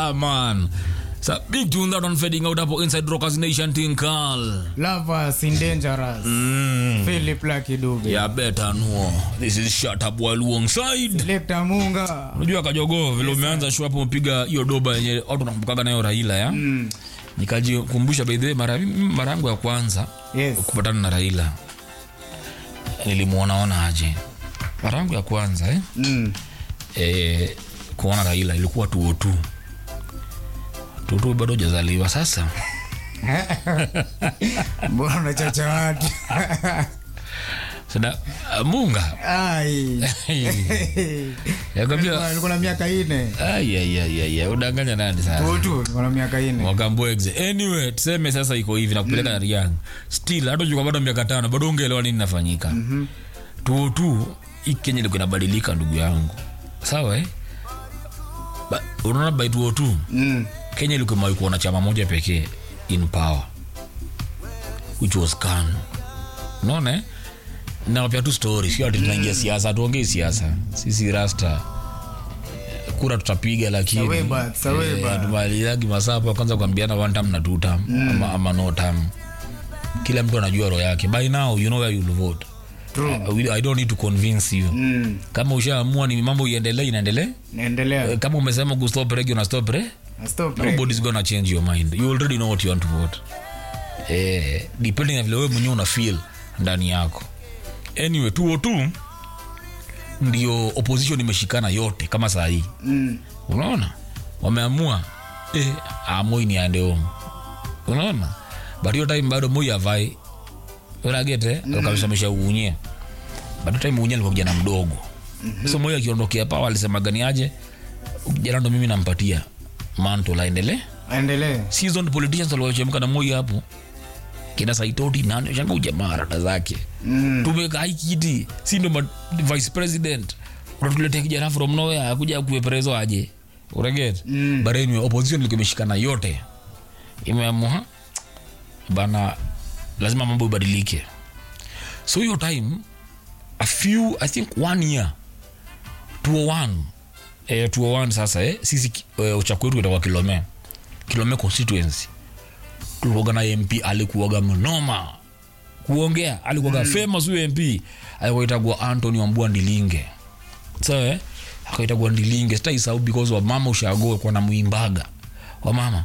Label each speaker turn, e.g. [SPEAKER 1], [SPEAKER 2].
[SPEAKER 1] Yeah, man. It's a big tune that one fading out hapo inside Rockers Nation thing call.
[SPEAKER 2] Lovers in dangerous.
[SPEAKER 1] Mm.
[SPEAKER 2] Philip Lucky Dube.
[SPEAKER 1] Yeah, better no. This is shut up while alongside.
[SPEAKER 2] Selector Munga.
[SPEAKER 1] Unajua Kajogo vile umeanza show hapo umepiga hiyo doba yenye watu wanakumbukaga nayo Raila ya.
[SPEAKER 2] Mm.
[SPEAKER 1] Nikajikumbusha by the way mara mara yangu ya kwanza
[SPEAKER 2] Yes.
[SPEAKER 1] kupatana na Raila. Nilimuona ona aje. Mara yangu ya kwanza eh.
[SPEAKER 2] Mm.
[SPEAKER 1] eh, kuona Raila ilikuwa tuotu tuotu bado hujazaliwa sasa.
[SPEAKER 2] Mbona unachacha watu?
[SPEAKER 1] Sada uh, Munga
[SPEAKER 2] Ai.
[SPEAKER 1] yakwambia
[SPEAKER 2] Nilikuwa na miaka ine.
[SPEAKER 1] ayayayaya udanganya nani sasa
[SPEAKER 2] Tutu, nilikuwa na miaka ine.
[SPEAKER 1] wakambwegze anyway tuseme sasa iko hivi nakupeleka mm. Riang still hata ukiwa bado miaka tano bado ungeelewa nini nafanyika mm-hmm. tuotu hii Kenya ilikuwa inabadilika ndugu yangu sawa eh? Ba, unaona by tuotu
[SPEAKER 2] Mm.
[SPEAKER 1] kenya ilikuwa imewahi kuona chama moja pekee in power which was kan unaona eh? nawapia tu story sio ati tunaingia siasa tuongei siasa sisi rasta eh, kura tutapiga lakini
[SPEAKER 2] Saweba, saweba.
[SPEAKER 1] tumaliagi masaa hapo ya kwanza kuambiana one time na two time ama, ama no time kila mtu anajua roho yake by now you know where you'll vote
[SPEAKER 2] True.
[SPEAKER 1] I, will- I don't need to convince you
[SPEAKER 2] Mm.
[SPEAKER 1] kama ushaamua ni mambo iendelee inaendelee
[SPEAKER 2] Naendelea.
[SPEAKER 1] Eh, kama umesema kustop regi una stop re
[SPEAKER 2] Na Stop. right?
[SPEAKER 1] nobody's gonna change your mind you already know what you want to vote eh, depending na vile wewe mwenyewe una feel ndani yako anyway 202 ndio opposition imeshikana yote kama saa hii
[SPEAKER 2] Mm.
[SPEAKER 1] unaona wameamua eh, amoi ni ande home unaona but hiyo time bado moi avai unagete mm. kabisamisha uunye bado time uunye alikuwa kijana mdogo mm-hmm. so moi akiondokea pawa alisema gani aje kijana ndo mimi nampatia manto laendelee
[SPEAKER 2] Aendelee.
[SPEAKER 1] seasoned politicians waliochemka na moi hapo kina saitoti nani shanga ujamaa rada zake
[SPEAKER 2] Mm.
[SPEAKER 1] tumeka hii kiti si ndo ma- vice president unatuletea kijana from nowhere akuja kuwe prezo aje ureget
[SPEAKER 2] Mm.
[SPEAKER 1] but anyway opposition ilikuwa imeshikana yote imeamua bana lazima mambo ibadilike so hiyo time a few i think one year 201 eh, 201 sasa eh, sisi eh, uchaku wetu itakuwa kilome kilome constituency tulikuwaga na mp alikuwaga mnoma kuongea alikuwaga mm. famous huyo mp alikuwa itagua antony wambua ndilinge sawa eh? akaitagua ndilinge sitaisahau because wa mama ushago kwa na muimbaga wa mama